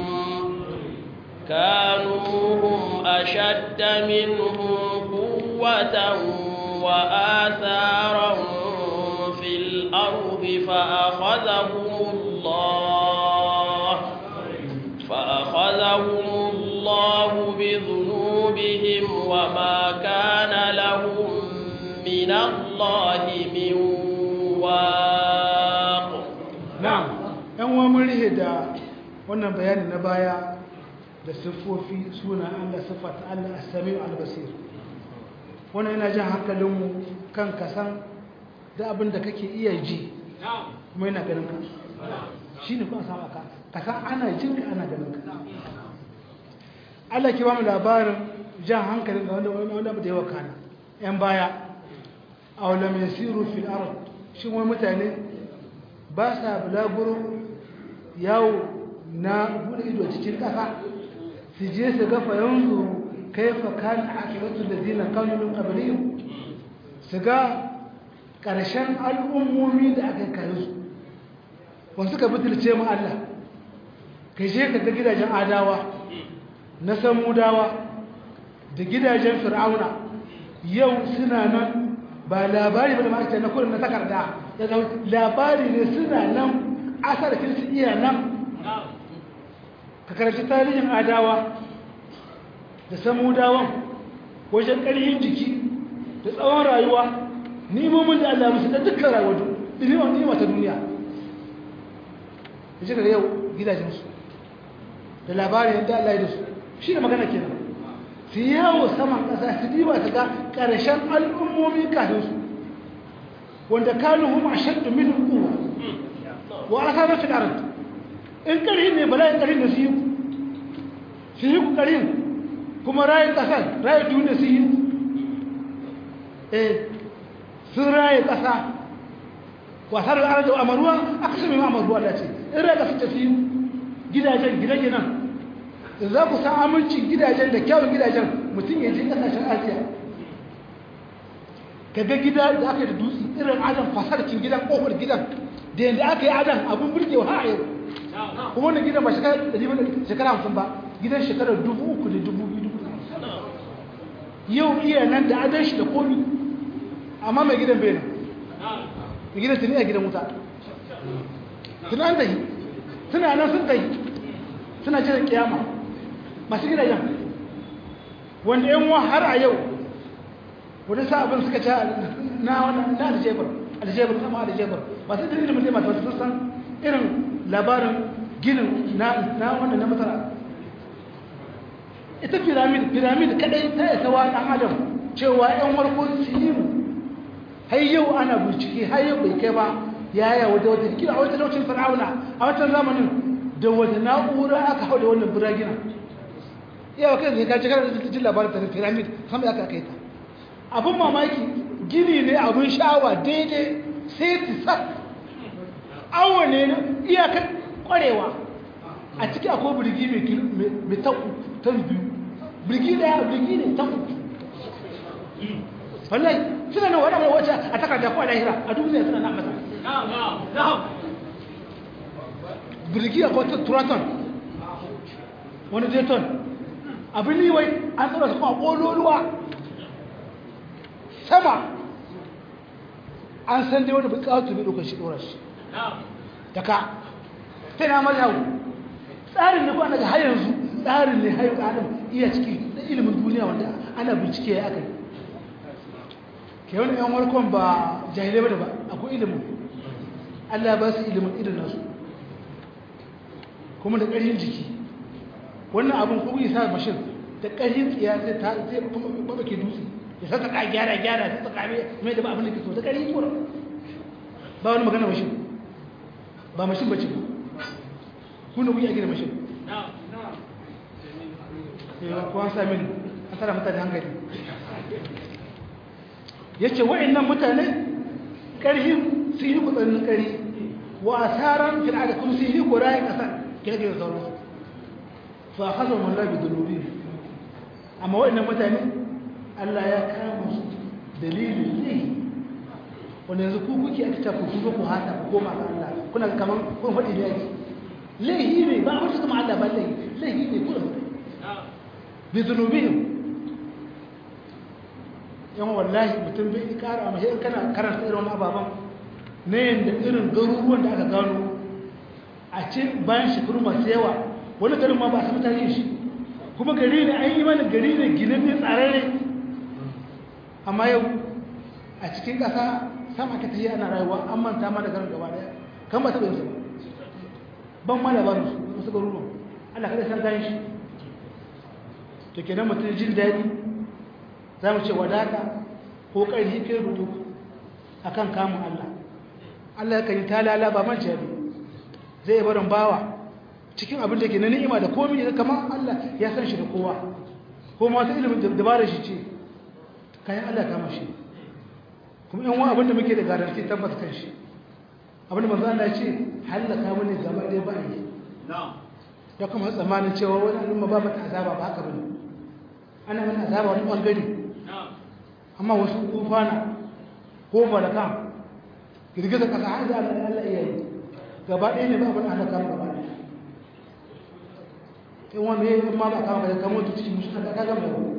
كانوا هم أشد منهم قوة وآثارا في الأرض فأخذهم الله فأخذهم الله بذنوبهم وما كان لهم من الله من واق na'am yan uwa mun rihe da wannan bayani na baya da siffofi suna Allah siffata Allah as-sami'u al-basir wannan yana jan hankalinmu kan kasan da abin da kake iya ji kuma yana ganin ka shine kuma sama ka kasan ana jin ka ana ganin ka Allah ke ba mu labarin jan hankalin ga wanda wanda da yawa kana yan baya aw lam yasiru fil ard shin wai mutane ba sa bulaguro yawo na bude ido cikin ƙasa su je su ga fayanzu kaifa kan akibatu ladina kanu min qablihim su ga ƙarshen al'ummomi da aka kai su wasu ka butulce mu Allah ka je ka ga gidajen adawa na samudawa da gidajen fir'auna yau suna nan ba labari ba da ma'aikata na kurin na takarda ya zama labari ne suna nan asarkin su iya nan ka karanci tarihin adawa da samudawan wajen ƙarfin jiki da tsawon rayuwa nimomin da Allah musu da dukkan rayuwa ilimin nima ta duniya da shi da yau gidajensu da labarin yadda Allah ya da su shi da magana kenan su yawo saman ƙasa su diba ta ga ƙarshen al'ummomi kafin su wanda kanuhum ashaddu min quwwa wa asaba fil ard in ƙarhin ne bala'in ƙarhin da su yi su yi ku ƙarhin kuma rayu ƙasar rayu duniya su yi eh sun rayu ƙasa wasar da arzu amaruwa aka sami amaruwa da ce in rayu ƙasar ta su yi gidajen gidajen nan za ku san amincin gidajen da kyawun gidajen mutum ya je kasashen asiya ka ga gida da aka yi da dutse irin adam fasarcin gidan kofar gidan da yadda aka yi adam abin burgewa har a yau kuma wannan gidan ba shekara hamsin ba gidan shekarar dubu uku da dubu biyu dubu yau iya nan da adon shi da komi amma mai gidan bai nan mai gidan tuni a gidan wuta tuni an tahi suna nan sun tahi suna jiran kiyama masu gidajen wanda yan wa har a yau wani sabon suka ci na wannan na aljebar aljebar kama aljebar masu da ilimin ne masu sun san irin labarin ginin na wannan na masara ita piramid piramid kadai ta isa wa dan adam cewa yan warko silimu har yau ana bincike har yau bai kai ba yaya wata wata kila a wata lokacin fir'auna a wata zamanin da wata na'ura aka hau da wannan biragina yawa kai zai kaci kana da jin labarin ta piramid sama aka kai ta abin mamaki gini ne abin sha'awa daidai sai ta sa awo ne iyakar kwarewa a ciki akwai birgi mai taku ta biyu birgi daya birgi ne taku wallahi suna nan wadanda wacce a takarda ko a lahira a duniya suna nan masa birgi a kwata turaton wani jeton abin liwai an tsara su kuma ƙololuwa sama an san dai wani bukatu bai ɗaukar shi ɗora shi daga ta na mazhabu tsarin da kwana ga har yanzu tsarin ne hayo adam iya ciki da ilimin duniya wanda ana bincike ya aka yi ke wani yan warkon ba jahilai ba da ba akwai ilimin allah ba su ilimin irin nasu kuma da ƙarfin jiki wannan abin kuma yi sa mashin da ƙarfin tsiya sai ta sai ba ke dutse ya sa ta ka gyara gyara sai ta kame mai da ba abin da ke so ta ƙarfin kura ba wani magana mashin ba mashin bace ba kuna kuyi a gina mashin yawa kuwa sami an tara mutane hankali ya ce wa'annan mutane ƙarfi su yi kutsanin ƙari wa asaran fil da kuma su yi korayen ƙasar kirkir da sauransu fa hasa mulla bi dunubi amma wa'annan mutane Allah ya kama su dalilin ne wanda yanzu ku kuke aka ta ku ku ku hata ku koma ga Allah kuna kaman kun faɗi ne yake laihi ne ba mutu kuma Allah ba laihi laihi ne kuma bi zunubihim yan wallahi mutum bai ƙara amma sai kana karanta irin wani ababan ne yanda irin garuruwan da aka gano a ce bayan shekaru masu yawa wani garin ma ba a samu tarihin shi kuma gari ne an yi mana gari ne ginin ne tsararre amma yau a cikin ƙasa sama ka tafiya ana rayuwa an manta ma da garin gaba daya kan ba taɓa yin su ban ma labarin su wasu garuruwan Allah kada san gani shi to kenan mutum jin daɗi za mu ce wadata ko ƙarfi kai rudu a kan kamun Allah Allah kan yi talala ba man jabi zai barin bawa cikin abin da ke na ni'ima da komi da kamar Allah ya san shi da kowa ko ma wata ilimin dabarar shi ce kayan Allah kama shi kuma yan wani abinda muke da garanti tabbas kan shi abinda manzo Allah ya ce halaka mu ne gaba ɗaya ba yi da kuma tsammanin cewa wani al'umma ba mata azaba ba haka bane ana mana azaba wani bangare amma wasu kufana ko malakan girgiza kasa har da Allah iya yi gaba ɗaya ne ba abin halaka mu gaba ɗaya in wani ya yi ma ba kama ka kamo ta cikin musu ka gama yau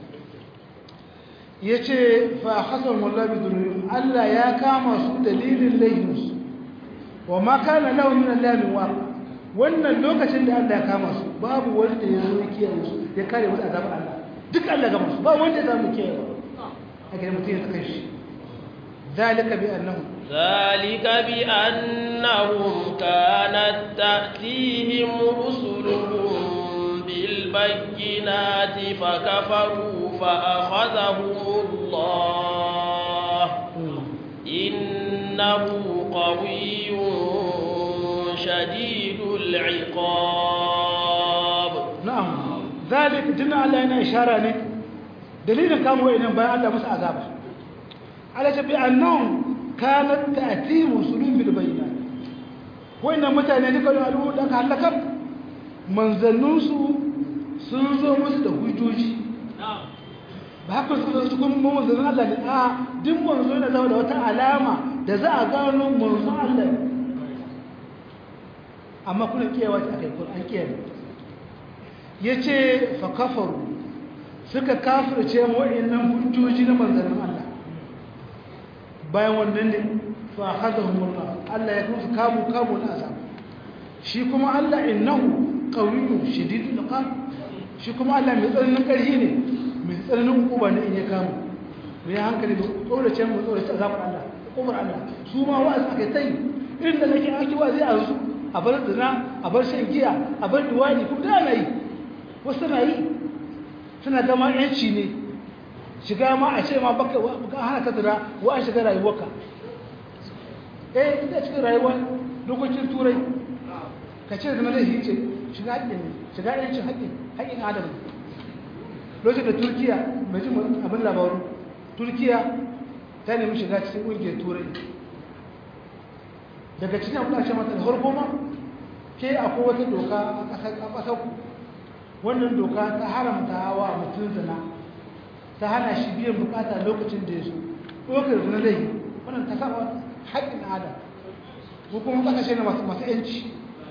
ya ce fa hasan wallahi dunuyin Allah ya kama su dalilin laifinsu wa ma kana lahu min allahi wa wannan lokacin da Allah ya kama su babu wanda ya zo kiyaye su ya kare wata azabar Allah duk Allah ga musu ba wanda ya samu kiyaye ba haka ne mutum ya saka shi zalika bi annahum ذلك بأنهم كانت تأتيهم رسلهم بالبينات فكفروا فأخذهم الله إنه قوي شديد العقاب نعم ذلك دنا الله yana ishara ne dalilin kamo wayannan bayan Allah musu azaba ala tabi annahum kanat ta'tihim rusulun bil bayyinat wayannan mutane duka al'umma da aka halaka manzannun su sun zo musu da hujjoji ba haka su su kuma manzon Allah ne a duk manzo yana zama da wata alama da za a gano manzon Allah ne amma kuna kiyawa ta kai kun an kiyaye yace fa kafaru suka kafirce mu wa'annan hujjoji na manzon Allah bayan wannan ne fa akhadahumullah Allah ya kusa kamu kamu na azab shi kuma Allah innahu qawiyyun shadidul iqab shi kuma Allah mai tsananin ƙarfi ne mai tsananin hukuma ne in ya kama mai hankali da tsorace mu tsorace azabar Allah hukumar Allah su ma wa'azi aka tai irin da nake ake wa'azi a su a bar zina a bar shan giya a bar duwani kuma da ana yi wasu na yi suna gama yanci ne shiga ma a ce ma baka baka hana ka zina wa an shiga rayuwarka eh ina cikin rayuwa dokokin turai ka ce zina zai hice shiga haƙƙin ne shiga yancin haƙƙin haƙƙin adam lokacin da turkiya mai jin abin labaru turkiya ta nemi shiga cikin ƙungiyar turai daga cikin abin da ce mata da harko ma ke akwai wata doka a ƙasar ku wannan doka ta haramta wa mutum zina ta hana shi biyan bukata lokacin da ya so ɗaukar zina zai yi wannan ta saba haƙƙin adam ko kuma ƙasashe na masu yanci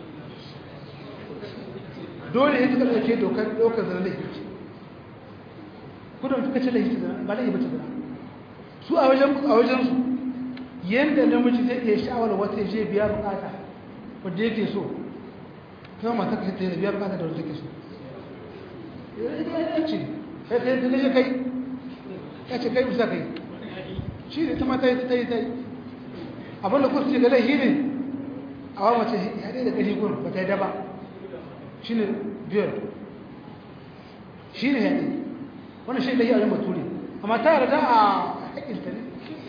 dole ya suka ɗauke dokar ɗaukar zina laifi ce kudin suka ce laifi zina ba laifi bace zina su a wajen a wajen su yanda namiji zai iya sha'awar wata je biya bukata wadda yake so kuma mata ka ta biya bukata da wanda take so ya ce kai kai da ne kai ya ce kai bisa kai shi ne ta mata ta yi ta yi abinda kusa ce ga laifi ne a wa mace ya dai da ƙari gurin ba ta yi daba shi ne biyar shi ne yaɗi wani shi da yi a yin bature amma ta yarda a haƙinta ne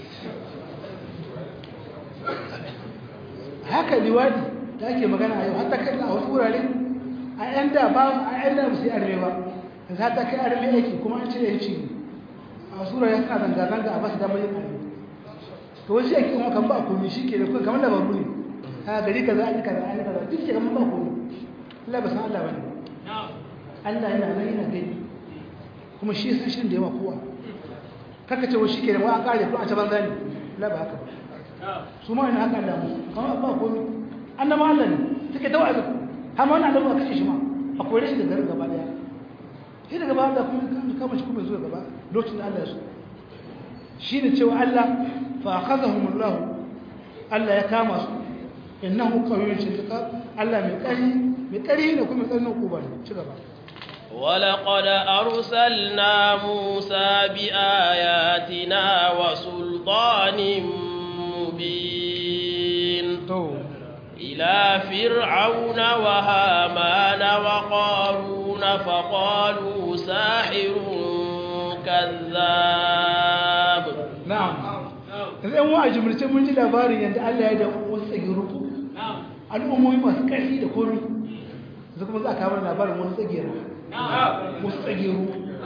haka liwadi da ake magana a yau har ta kai a wasu wurare a yan da ba a yan da musu yi arme ba da za ta kai arme aiki kuma an ce yanci ne a wasu wurare suna zanga-zanga a basu damar yin arme to wasu yake kuma kan ba a komi shi ke da kuma kamar labaru ne a gari kaza an yi kaza an yi kaza duk ke kamar ba komi Allah ba san Allah bane Allah yana nan yana gani kuma shi san shirin da yawa kowa kaka ce wa shi ke da wa an kare ko a ta banza ne Allah ba haka su ma ina haka Allah mu kamar ba komai annaba Allah ne take da wa'azi har ma wannan annabi kace shi ma a kore shi da garin gaba daya shi daga ba da kuma kan kama shi kuma zuwa gaba lokacin da Allah ya so shine cewa Allah fa akhadhahumullahu Allah ya kama su innahu qawiyyun shadid Allah mai kari mai kari ne kuma tsarin kuba ne ci gaba ولقد أرسلنا موسى بآياتنا وسلطان مبين إلى فرعون وهامان وقارون فقالوا ساحر كذاب نعم idan wa a jimlice mun ji labarin yadda Allah ya da wasu tsagiru al'ummomi masu ƙarfi da komi zai kuma za a kamar labarin wani tsagiru wasu tsagiru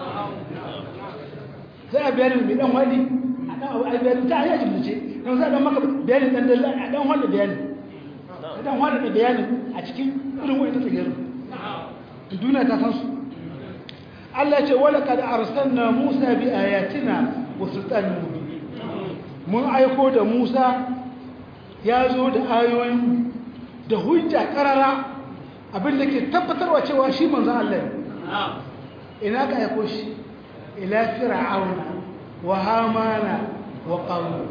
sai a bayanin mai dan wani a bayanin ta hanyar jimlice don za a dan maka bayanin dan dalla a dan wani bayanin a dan wani da bayanin a cikin irin wani tsagiru duniya ta san su Allah ce wala kad arsalna Musa bi ayatina wa sultanin mubin mun aiko da Musa ya zo da ayoyin da hujja karara abinda ke tabbatarwa cewa shi manzo Allah ne ina ka aiko shi ila fir'auna wa hamana wa qarun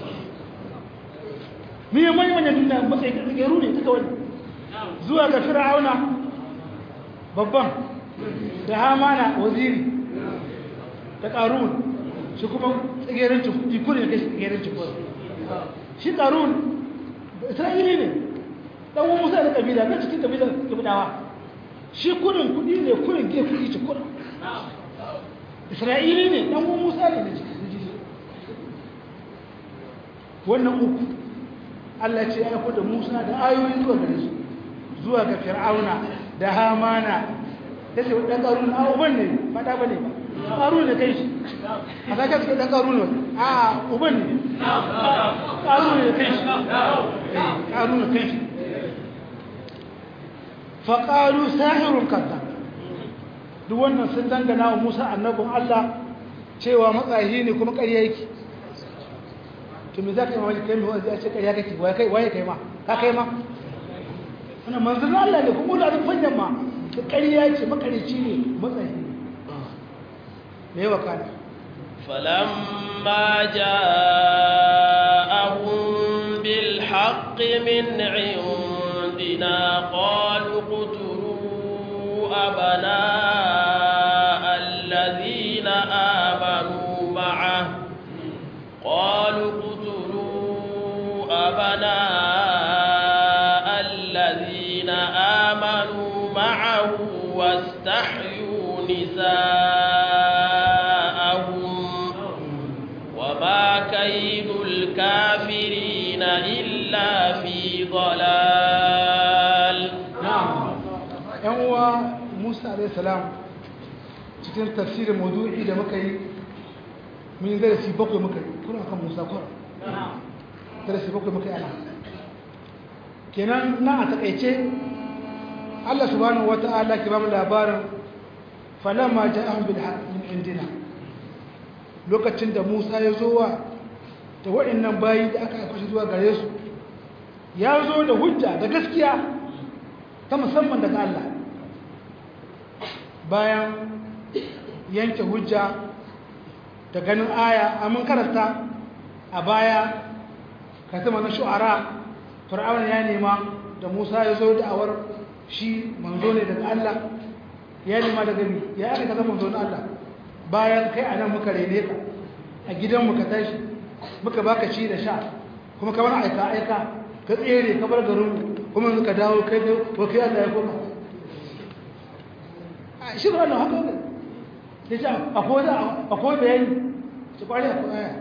me mai wannan duniya matsayi da garu ne duka wani zuwa ga fir'auna babban da hamana waziri da qarun shi kuma tsagerancin kudi kudin kai tsagerancin kudi shi ƙarun isra'ili ne ɗan wani musa da ƙabila na cikin ƙabilar ƙabilawa shi kudin kudi ne kudin ke kudi ci kudin isra'ili ne ɗan wani musa ne na cikin wannan uku allah ce ya da musa da ayoyi zuwa gare su zuwa ga fir'auna da hamana ya ce ɗan ƙarun a uban ne ba ɗa ba ne ba ƙaru ne kai shi a sake suke ɗan ƙaru ne a uban ne ƙaru ne kai shi ƙaru ne kai shi faƙaru sahirun kanta duk wannan sun dangana wa Musa annabin Allah cewa matsayi ne kuma ƙarya yake to me za ka yi mamaki kai mai wanda ya ce ƙarya kake waye kai waye kai ma ka kai ma wannan manzon Allah ne kuma da fanyan ma da ƙarya ce makarici ne matsayi ne me yawa kana فلما جاءهم بالحق من عندنا قالوا اقتلوا أبناء الذين آمنوا معه قالوا اقتلوا أبناء الذين آمنوا معه واستحيوا نساءهم وما كيد الكافرين إلا في ضلال na'am yan uwa Musa alayhi salam cikin tafsirin mawdu'i da muka yi mun yi darasi bakwai muka yi kuna kan Musa kwara darasi bakwai muka yi ana kenan na a takaice Allah subhanahu wata'ala ke ba mu labarin falamma ja'ahum bil haqq min indina lokacin da Musa ya zo wa da waɗannan bayi da aka aika shi zuwa gare su ya zo da hujja da gaskiya ta musamman daga Allah bayan yanke hujja da ganin aya amin karanta a baya katama na shu'ara fir'aun ya nema da Musa ya zo da awar shi manzo ne daga Allah ya nema daga mi ya aka kaza manzo na Allah bayan kai anan muka rene ka a gidan mu ka tashi muka baka ci da sha kuma ka bar aika aika ka tsere ka bar garin kuma yanzu ka dawo kai da kai Allah ya koma a shi ba haka ne ya ce akwai da akwai bayani ci kwari akwai aya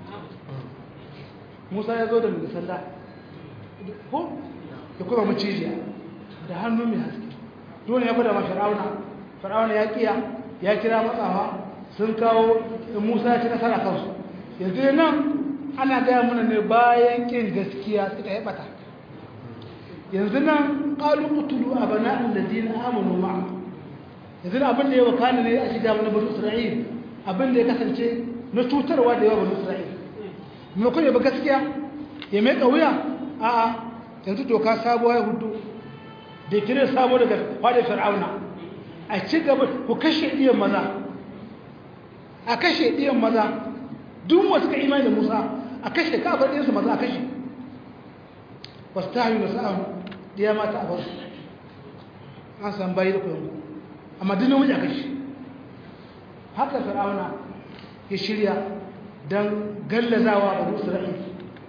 Musa ya zo da mai sanda ko ya kuma macijiya da hannu mai haske dole ya gwada ma fir'auna fir'auna ya kiya ya kira matsawa sun kawo Musa ya ci nasara kansu yanzu nan ana gaya mana ne bayan kin gaskiya suka yi bata yanzu nan qalu qutulu abana'al ladina amanu ma'a yanzu abin da ya wakana ne a shiga mana bani Isra'il abin da ya kasance na cutarwa da yawa bani Isra'il me kuma ba gaskiya ya mai kauya a a yanzu doka sabuwa ya hudu da kire sabo daga fadar fir'auna a ci gaba ku kashe iyan maza a kashe iyan maza duk wasu ka imani da Musa a kashe ka bar ɗinsu maza a kashe wasu ta hanyar sa'an ɗaya mata a basu an san bayi da kuyanku amma duk namiji a kashe haka fir'auna ya shirya don gallazawa a isra'il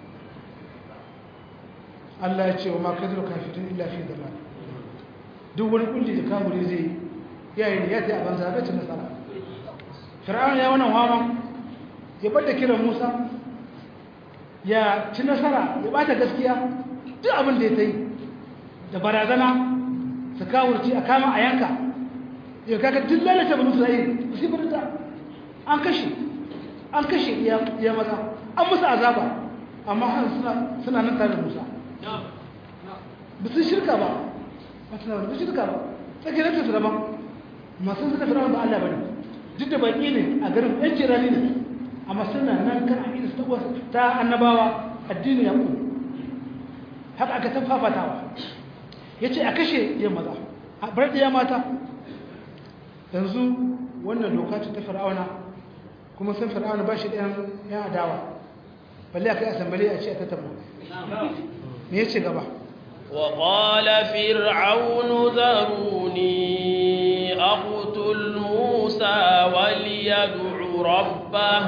Allah ya ce wa makadar kafirin illa fi dama duk wani kulli da kamuri zai yayin ya ta yi a banza bai ci nasara fir'auna ya wannan hawa ya bada kiran musa ya ci nasara ya bata gaskiya duk abin da ya ta yi da barazana su kawurci a kama a yanka ya kaka duk lalata banu isra'il su birta an kashe an kashe ya maza an musu azaba amma har suna nan tare da musa ba su shirka ba ba su ba shirka ba tsakiyar ta su daban masu suka fi ba Allah ba ne duk da baƙi ne a garin yan jirani ne amma suna nan kan aƙida su ta annabawa addini ya ku haka aka ta fafatawa ya ce a kashe yin maza a bar ɗaya mata yanzu wannan doka ce ta fir'auna kuma sun fir'auna ba shi ɗayan yan adawa balle a kai asambali a ce a tattaba me ya ce gaba وقال فرعون ذروني أقتل موسى وليدع ربه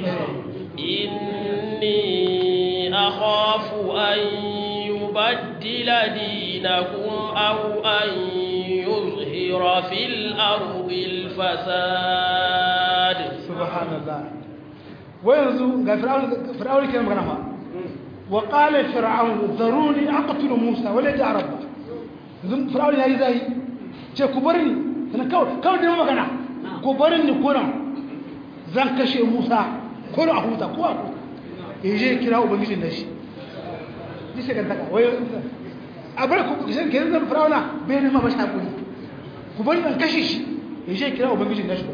إني أخاف أن يبدل دينكم أو أن يظهر في الأرض الفساد سبحان الله وينزو قال فرعون فرعون كان مغنى وقال فرعون ذروني أقتل موسى وليدع ربه فرعون يا إزاي ce ku bar ni sana kawai kawai da magana ku bar ni kuran zan kashe Musa ko a huta ko a huta yaje kira ubangijin da shi dice kan taka wai a bar ku shan ke zan farauna bai ne ma ba shi hakuri ku bar zan kashe shi ya je kira ubangijin nashi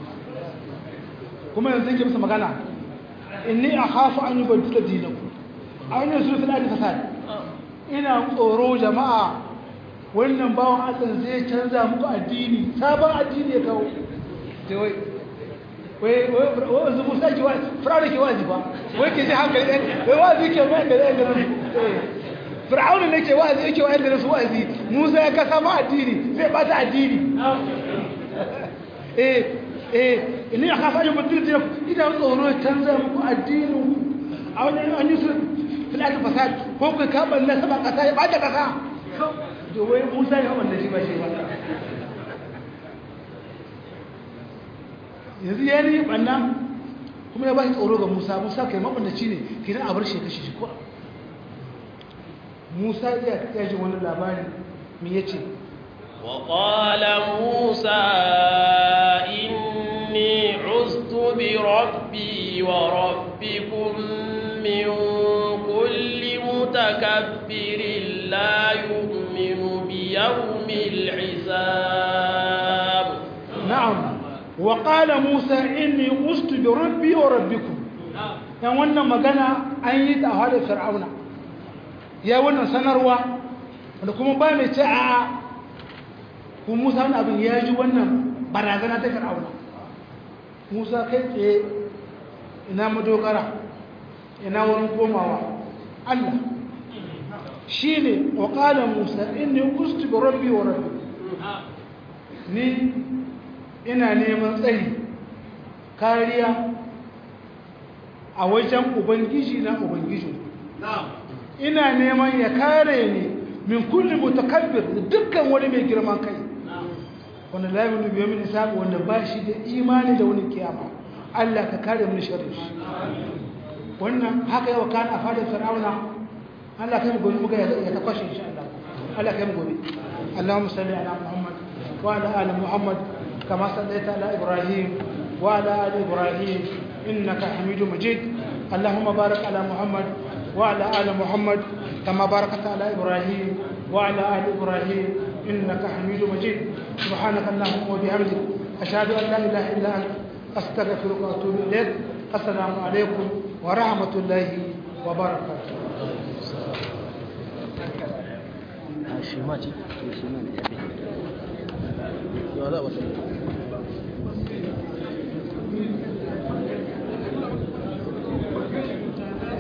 kuma yanzu yake masa magana inni akhafu an yubaddila dinakum aw an yusru fil ardi fasad ina tsoro jama'a wannan bawan Allah zai canza muku addini sabon addini ya kawo sai wai wai wai wai zubu sai ki wai fir'auna ke wazi ba wai ke ji hankali ɗan wai wazi ke mai da ɗan garin fir'auna ne ke wazi yake wa'yan garin su wazi musa ya kasa ma addini zai bata addini eh eh inni akhafu an yubaddila dinakum ina tsoro ya canza muku addinin a wani an yi su filata fasad ko kai ka balla sama kasa ya bata kasa to wai Musa ya balla shi ba shi ba yanzu ya yi banna kuma ya ba shi tsoro ga Musa Musa kai mabandaci ne kidan a bar shi kashe shi ko Musa ya ya ji wani labari me yace وقال موسى إني عزت بربي وربكم من كل متكبر لا يؤمن بيوم الحساب نعم وقال موسى إني عزت بربي وربكم yan wannan magana an yi ta a hadar fir'auna ya wannan sanarwa wanda kuma ba mai ce a kuma musa wani abin ya ji wannan barazana ta fir'auna musa kai tsaye ina madogara ina wurin komawa allah shi ne wa ƙala musa inni kustu bi rabbi wa rabbi ni ina neman tsari kariya a wajen ubangiji na ubangiji ina neman ya kare ni min kulli mutakabbir dukkan wani mai girman kai wanda la yaminu bi yawmin hisab wanda ba shi da imani da wani kiyama Allah ka kare mu sharri shi wannan haka yawa kan a fadar fir'auna Allah kai mu gobe muga ya ta kwashe insha Allah Allah kai mu gobe Allahumma salli ala Muhammad wa ala ali Muhammad kama sallaita ala Ibrahim wa ala ali Ibrahim innaka Hamidum Majid Allahumma barik ala Muhammad wa ala ali Muhammad kama barakta ala Ibrahim wa ala ali Ibrahim إنك حميد مجيد سبحانك اللهم وبحمدك أشهد أن لا إله إلا أنت أستغفرك وأتوب إليك السلام عليكم ورحمة الله وبركاته shi ma ce shi ma ne ya za a